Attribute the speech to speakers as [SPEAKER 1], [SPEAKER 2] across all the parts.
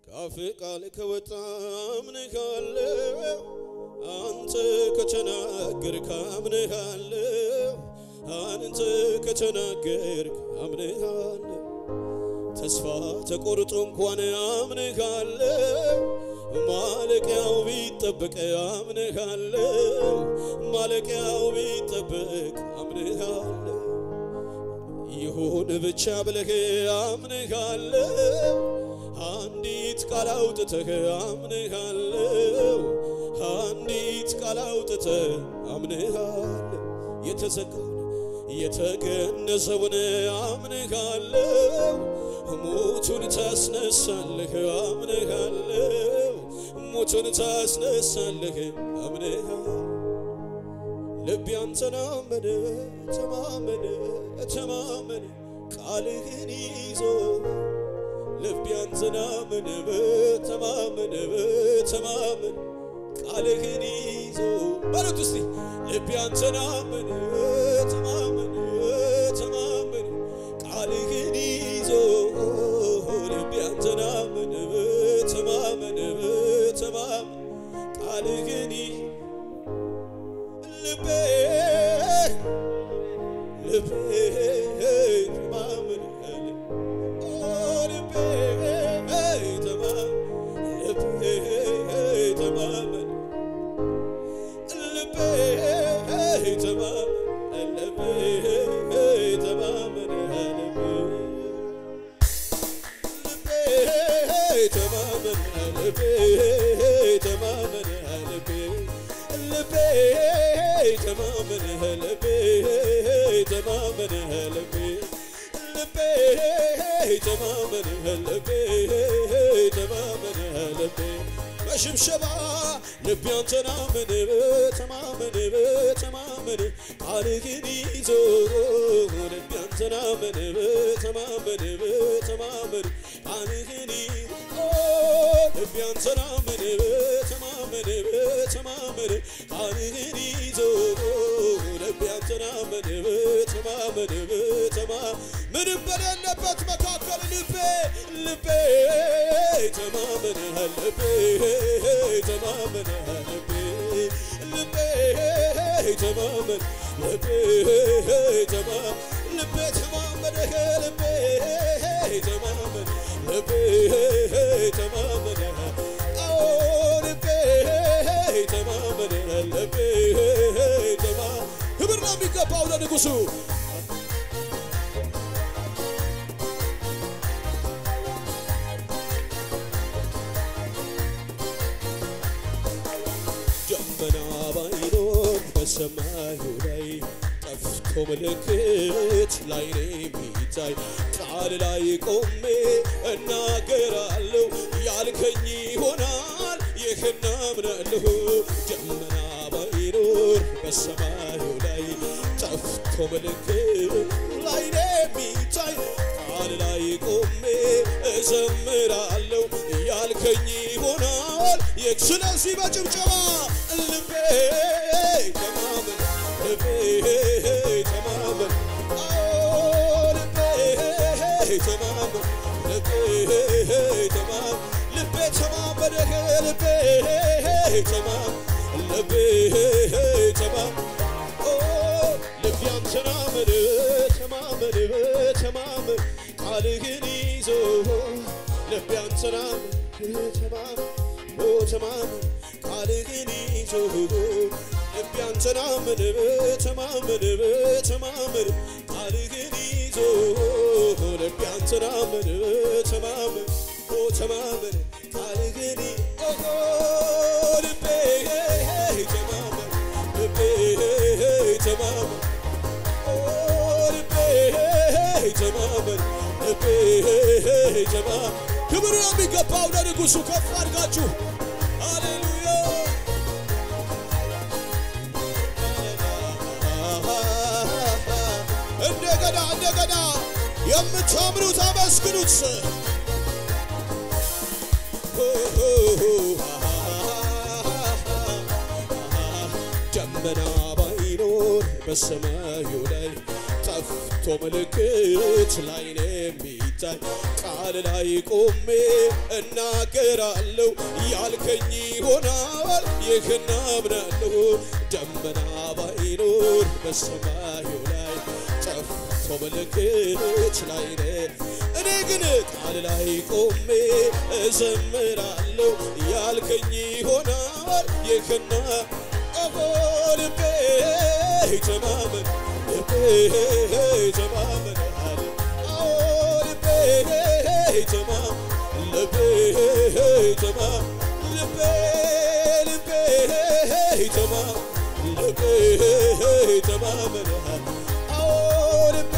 [SPEAKER 1] ካፍ ቃል ከወጣ አምንሃለሁ አንተ ከተናገርክ አምንሃለሁ አንተ ከተናገርክ አምንሃለሁ ተስፋ ተቆርጦ እንኳን አምንሃለሁ ማለቂያው ቢጠበቅ አምንሃለሁ ማለቂያው ቢጠበቅ አምንሃለሁ ይሁን ብቻ ብለህ አምንሃለሁ አንዲት ቃል አውጥተህ አምንሃለሁ አንዲት ቃል አውጥተህ አምንሃለሁ የተዘጋውን የተገነዘውን አምንሃለሁ ሞቱን ታስነሳለህ አምንሃለሁ ሞቱን ታስነሳለህ አምንሃለሁ ልቤ አንተን አመነ ተማመነ ተማመነ ቃልህን ይዞ ልቤ አንተን አመነ ተማመነ ተማመነ ቃልህን ይዞ በሉት እስቲ ልቤ አንተን አመነ ተማመነ ተማመነ ቃልህን ይዞ ልቤ አንተን አመነ ተማመነ ተማመነ ቃልህን ልቤ ልቤ ተማመነ ልቤ ተማመነ ልቤ ተማመነ ልቤ ተማመነ ልቤ ተማመነ ልቤ ተማመነ ልቤ ልቤ ተማመነ ልቤ ተማመነ ልቤ ልቤ ተማመነ ልቤ ተማመነ ልቤ በሽብሸባ ልቤ አንተን አመነ ተማመነ ተማመነ ቃልህን ይዞ ልቤ አንተን አመነ ተማመነ ተማመነ ቃልህን ይዞ ልቤ አንተን አመነ ተማመነ ተማመነ ቃልህን ይዞ ልቤ አንተን አመነ ተማመነ ተማ ምንም በሌለበት መካከል ልቤ ልቤ ተማመነ ልቤ ተማመነ ልቤ ልቤ ተማመነ ልቤ ተማ ልቤ ተማመነ ልቤ ተማመነ ልቤ ተማመነ አዎ ልቤ ተማመነ ልቤ ተማ ክብር ነው የሚገባው ለንጉሡ ደመና ባይኖር በሰማዩ ላይ ጠፍቶ ምልክት ላይኔ የሚታይ ቃል ላይ ቆሜ እናገራለሁ ያልከኝ ይሆናል ይህን አምናለሁ ደመና ባይኖር በሰማዩ ላይ ጠፍቶ ምልክት ላይኔ የሚታይ ቃል ላይ ቆሜ እዘምራለሁ ያልከኝ ይሆናል ስለዚህ በጭብጨባ ልቤ ተማመን ልቤ ተማመን ልቤ ተማመን ልቤ ተማመን ልቤ ተማመን ልቤ ተማመን ልቤ ተማመን ልቤ አንተን አመነ ተማመን ተማመን ቃልህን ይዞ ልቤ አንተን አመነ ተማመን ተማመን ቃልህን ይዞ ልቤ አንተን አመነ ተማመን ተማመን ቃልህን ይዞ ልቤ አንተን አመነ ተማመን ተማመን ቃልህን ልቤ ተማመን ልቤ ተማመን ልቤ ተማመን ልቤ ተማመን ክብር የሚገባው ለንጉሡ ከፍ አድርጋችሁ ሃሌሉያ እንደገና እንደገና የምታምኑት አመስግኑት ደመና ባይኖር በሰማዩ ላይ ጠፍቶ ምልክት ላይ ነው የሚታይ ቃል ቃል ላይ ቆሜ እናገራለሁ ያልከኝ ይሆናል ይህን አምናለሁ ደመና ባይኖር በሰማዩ ላይ ጠፍቶ ምልክት ላይ ነህ እኔ ግን ቃል ላይ ቆሜ እዘምራለሁ ያልከኝ ይሆናል ይህና ኦሆ ልቤ ተማመን ልቤ ተማመን አለ አዎ ልቤ ተማመን ልቤ ተማመን ልቤ ልቤ ተማመን ልቤ ተማመን አዎ ልቤ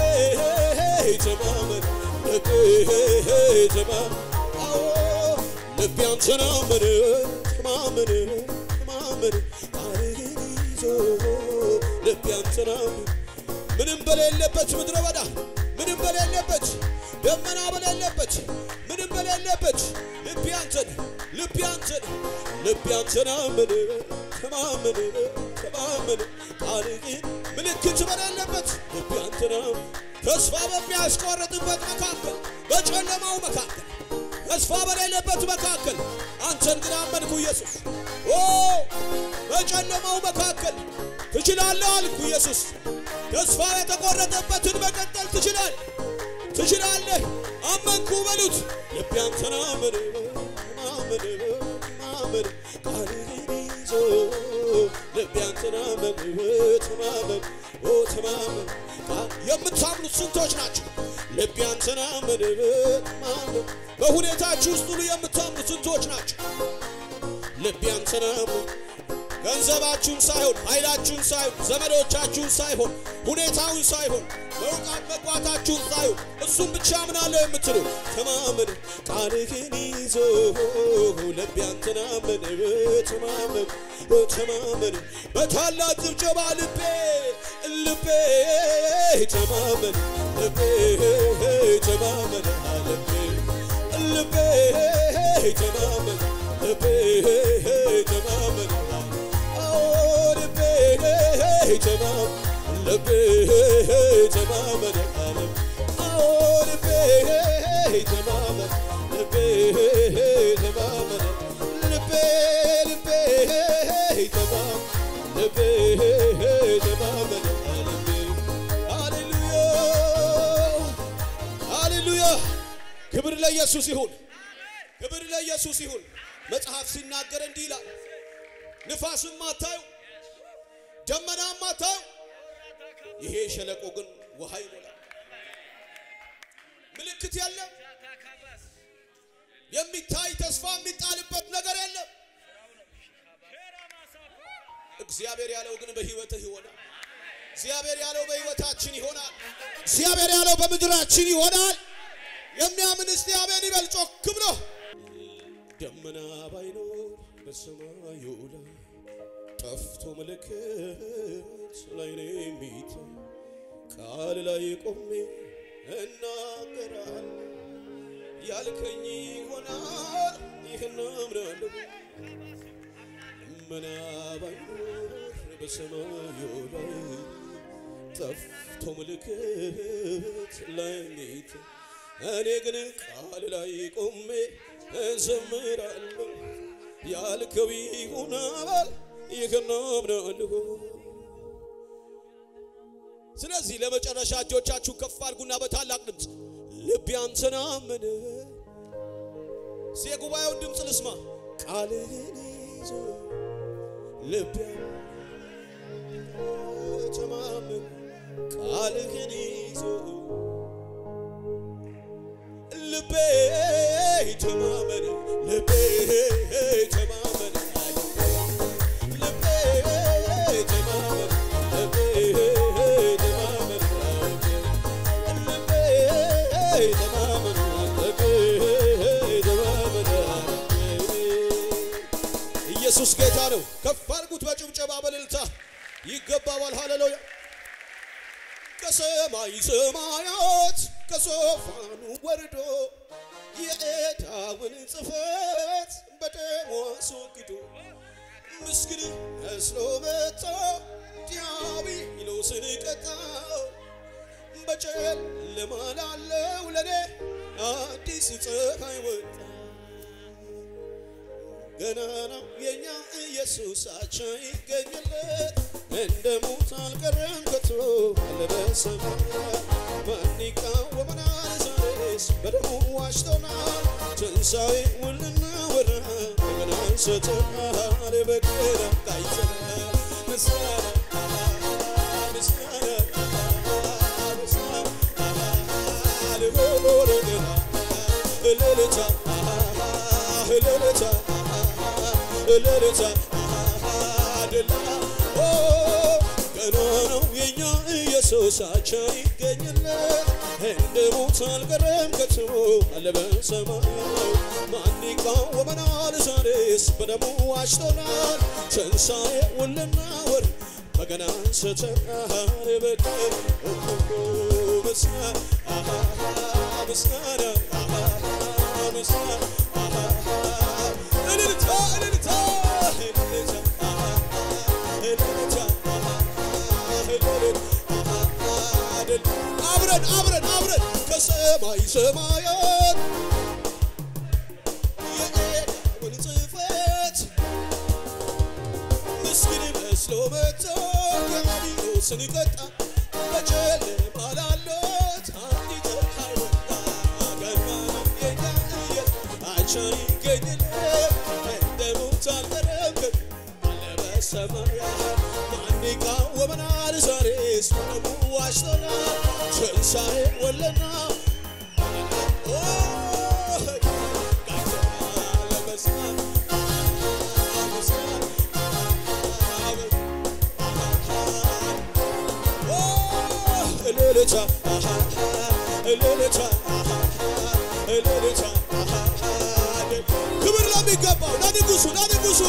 [SPEAKER 1] ተማመን ልቤ ተማመን አዎ ልቤ አንተን አመነ ተማመነ ተማመነ ቃልህን ይዞ ልቤ አንተን አመነ ምንም በሌለበት ምድረ በዳ ምንም በሌለበት ደመና በሌለበት ምንም በሌለበት ልቤ አንተን ልቤ አንተን ልቤ አንተን አመነ ተማመነ ተማመነ ቃልህን ምልክት በሌለበት ልቤ አንተን አመነ ተስፋ በሚያስቆርጥበት መካከል በጨለማው መካከል ተስፋ በሌለበት መካከል አንተን ግን አመንኩ ኢየሱስ ኦ በጨለማው መካከል ትችላለህ አልኩ ኢየሱስ ተስፋ የተቆረጠበትን መቀጠል ትችላል ትችላለህ አመንኩ በሉት ልቤ አንተን አመነ አመነ አመነ ቃልህን ይዞ ልቤ አንተን አመነ ተማመን ኦ ተማመን የምታምኑት ስንቶች ናቸው ልቤ አንተን አመነ ተማመን በሁኔታችሁ ውስጥ ሁሉ የምታምኑት ስንቶች ናቸው ልቤ አንተን አመነ ገንዘባችሁን ሳይሆን ኃይላችሁን ሳይሆን ዘመዶቻችሁን ሳይሆን ሁኔታውን ሳይሆን መውጣት መግባታችሁን ሳይሆን እሱም ብቻ ምናለው የምትሉ ተማመን ቃልህን ይዞ ልቤ አንተን አመነ ተማመን ተማመን በታላቅ ጭብጨባ ልቤ ልቤ ተማመን ልቤ ተማመን ልቤ ልቤ ተማመን ልቤ ተማመን ልቤ ተማመን ልቤ ተማመን አዎ ልቤ ተማመን ልቤ ተማመን ልቤ ልቤ ተማመን ልቤ ተማመን ሃሌሉያ ሃሌሉያ ክብር ለኢየሱስ ይሁን ክብር ለኢየሱስ ይሁን መጽሐፍ ሲናገር እንዲህ ይላል ንፋስም አታዩ ደመናም አታዩ ይሄ ሸለቆ ግን ውሃ ይሞላል ምልክት የለም የሚታይ ተስፋ የሚጣልበት ነገር የለም እግዚአብሔር ያለው ግን በህይወትህ ይሆናል እግዚአብሔር ያለው በህይወታችን ይሆናል እግዚአብሔር ያለው በምድራችን ይሆናል የሚያምን እስቲ አሜን ይበል ጮክ ብሎ ደመና ባይኖር በሰማዩ ላይ ጠፍቶ ምልክት ላይ ነው የሚታይ ቃል ላይ ቆሜ እናገራለሁ ያልከኝ ይሆናል ይህን አምናለሁ ደመና ባይኖር በሰማዩ ላይ ጠፍቶ ምልክት ላይ የሚታይ እኔ ግን ቃል ላይ ቆሜ እዘምራለሁ ያልከው ይሆናል ይህን አምናለሁ። ስለዚህ ለመጨረሻ እጆቻችሁ ከፍ አድርጉና በታላቅ ድምፅ ልቤ አንተን አመነ። እስኪ የጉባኤውን ድምፅ ልስማ። ቃልህን ይዞ ልቤ ተማመን ቃልህን ይዞ ልቤ ተማመን ልቤ ተማመን ልቤ ተማመን ልቤ ተማመን ልቤ ተማመን ልቤ ተማመን ኢየሱስ ጌታ ነው። ከፍ አድርጉት በጭብጨባ በእልልታ ይገባዋል። ሃሌሉያ ከሰማይ ሰማያት ከዙፋኑ ወርዶ የዕዳውን ጽሕፈት በደሙ አስወግዶ ምስኪን መስሎ መጣ ዲያብሎስን ቀጣው በጨለማ ላለው ለኔ አዲስ ፀሐይ ወጣ። ገና ነው የኛ ኢየሱሳችን ይገኝለት እንደ ሞት አልቀረም ከቶ አለ በሰማያት ማን ይቃወመናል ዛሬስ በደሙ ዋጅቶናል ትንሣኤውን ልናወራ እንደገና አንስተናል በቀና ቃይተናል ምስጋና ምስጋና እልልታ እልልታ እልልታ ድላ ገና ነው የኛ ኢየሱሳችን ይገኝለት እንደ ሞት አልቀረም ከቶ አለ በሰማያት ማን ይቃወመናል ዛሬስ በደሙ ዋጅቶናል ትንሣኤውን ልናወር በገና አንስተናል በቀር ምስጋና ምስጋና ምስጋና እልልታ እልልታ እልልታ እልልታ እልልታ አብረን አብረን አብረን ከሰማይ ሰማያት የኤዶምን ጽሕፈት ምስኪን መስሎ መጥቶ ዲያብሎስን ቀጣ በጨለማ ላሉት አንዲት ፀሐይ ወጣ ገና ነው የኛ ኢየሱሳችን ይገኝለት እንደ ሞት አልቀረም አለ በሰማያት ማን ይቃወመናል ዛሬስ በደሙ ዋጅቶናል ትንሣኤውን ልናወራ እልልታ እልልታ እልልታ ክብር ለሚገባው ለንጉሱ ለንጉሱ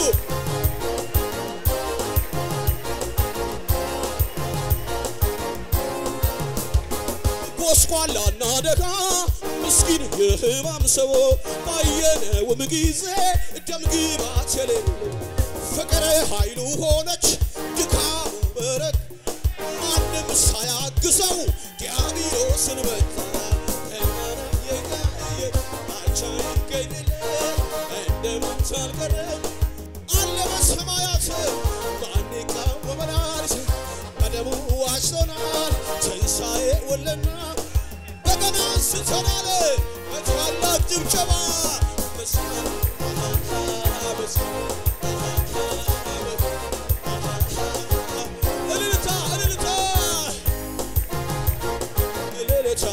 [SPEAKER 1] ጎስቋላና ደጋ ምስኪን የሕማም ሰው ባየነውም ጊዜ ደም ግባት የሌለው ፍቅር ኃይሉ ሆነች ድካሙ በረት ማንም ሳያግዘው ዲያብሎስን መታ አቻ ይገኝለት እንደ ሞት አልቀረም አለ በሰማያት ማን ይቃወመናል በደሙ ዋጅቶናል ትንሣኤውን ልናወራ በገና አንስተናል በታላቅ ጭብጨባ ምስጋና እልልታ እልልታ እልልታ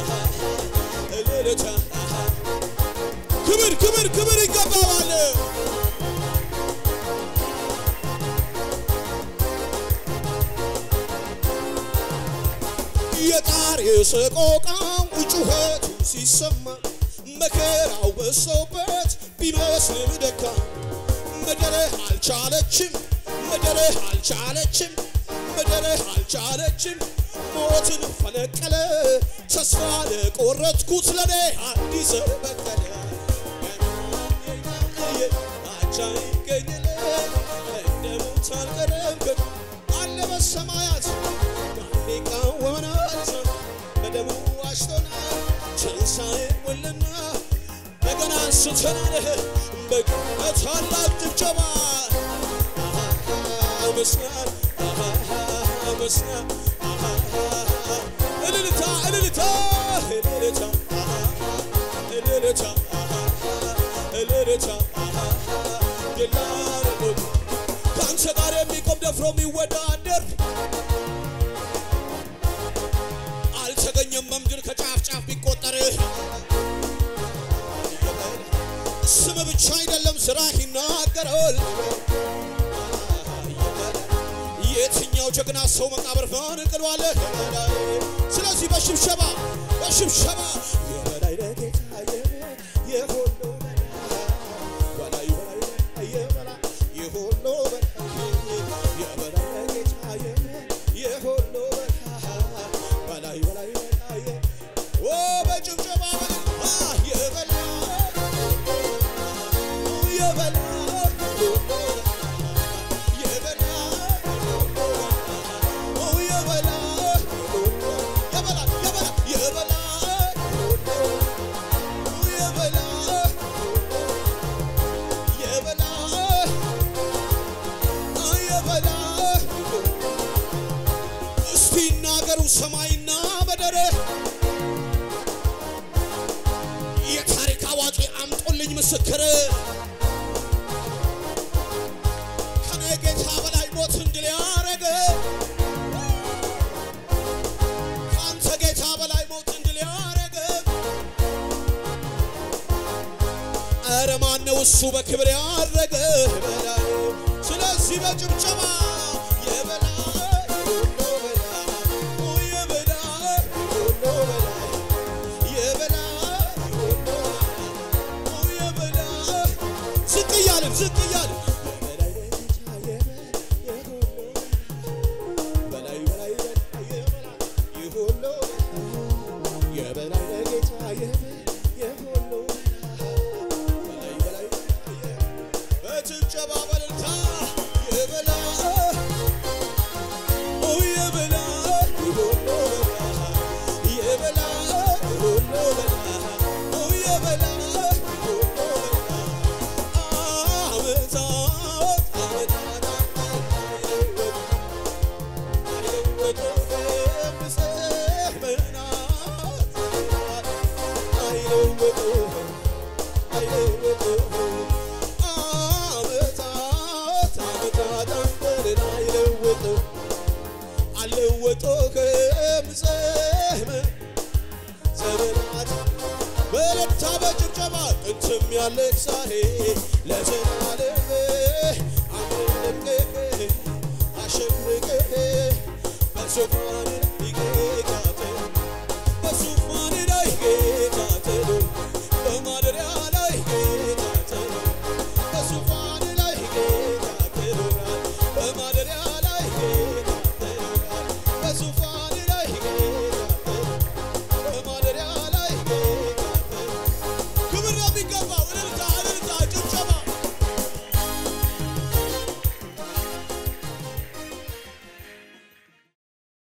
[SPEAKER 1] እልልታ ክብር ክብር ክብር ይገባዋል። የጣር የሰቆቃው ጩኸቱ ሲሰማ መከራው በሶበት ቢመስልም ደካማ መደረህ አልቻለችም መደረህ አልቻለችም መደረህ አልቻለችም ሞትን ፈነቀለ ተስፋ ለቆረጥኩት ለኔ አዲስ በቀለ አቻ ይገኝለት እንደ ሞት አልቀረም ግን አለ በሰማያት ማን ይቃወመናል በደሙ ዋጅቶናል ትንሣኤውን ልናወራ በገና አንስተናል በታላቅ ጭብጨባ ምስጋና ምስጋና እልልታ እልልታ እልልታ እልልታ እልልታ ድላረጎ ከአንተ ጋር የሚቆም ደፍሮ የሚወዳደር አልተገኘም በምድር ከጫፍ ጫፍ ቢቆጠር ስም ብቻ አይደለም ስራ ይናገራል። የትኛው ጀግና ሰው መቃብር ፈንቅሏል? ስለዚህ በሽብሸባ በሽብሸባ የበላይ ጌታ የሁሉ በላይ በላይ የበላይ የሁሉ በላይ የበላይ ጌታ የሁሉ በላይ በላይ በላይ ኦ በጭብጨባ የበላይ የበላይ ተናገረ። የታሪክ አዋቂ አምጦልኝ ምስክር ከኔ ጌታ በላይ ሞት እንድል ያረገ ከአንተ ጌታ በላይ ሞት እንድል ያረገ ኧረ ማነው እሱ በክብር ያረገ በላይ ስለዚህ በጭብጨባ የበላይ ሁሉ በላይ የበላይ ሁሉ በላይ የበላይ ሁሉ በላይ የበላይ ዝቅ እያልን ዝቅ እያልን የበላይ ጌታ የበላይ የሁሉ በላይ በላይ በላይ የበላይ የሁሉ የበላይ ጌታ የበላይ የሁሉ በላይ በላይ በጭብጨባ በእልልታ የበላይ ኦ የበላይ ሁሉ በላይ የበላይ ሁሉ በላይ ኦ የበላይ ሁሉ በላይ ዓመታት ዓመታት በለታ በጭብጨባ ጥንትም ያለህ ዛሬ ለዘላለም አምልክህ አሸብርቅህ በዙፋን